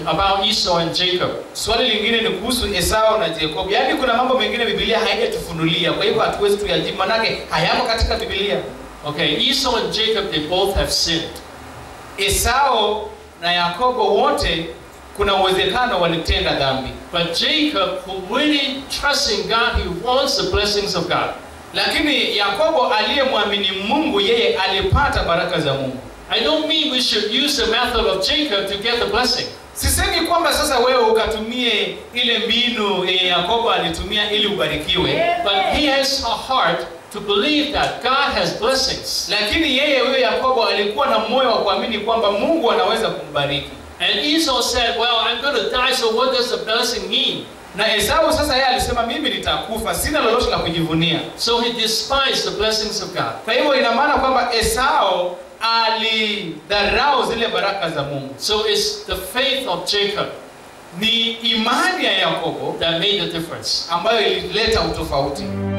about Esau and Jacob. swali lingine ni kuhusu esau na jacob yaani kuna mambo mengine bibilia haijatufunulia kwa hivyo hatuwezi tuyajibu manake hayamo katika bibilia Okay, Esau and Jacob, they both have sinned. esau na yakobo wote kuna uwezekano walitenda dhambi But Jacob, who really trusts in God, he wants the blessings of God. lakini yakobo aliyemwamini mungu yeye alipata baraka za mungu I don't mean we should use the method of Jacob to get the blessing. sisemi kwamba sasa wewe ukatumie ile mbinu yenye yakobo alitumia ili ubarikiwe But he has a heart to believe that God has blessings. lakini yeye huyo yakobo alikuwa na moyo wa kuamini kwamba mungu anaweza kumbariki And Esau said, Well, I'm going to die, so what does the blessing mean? na esau sasa yeye alisema mimi nitakufa sina lolote la kujivunia So he despised the blessings of God. kwa hivyo ina maana kwamba esau alidharau zile baraka za mungu So it's the faith of Jacob ni imani ya yakobo that made the difference. ambayo ilileta utofauti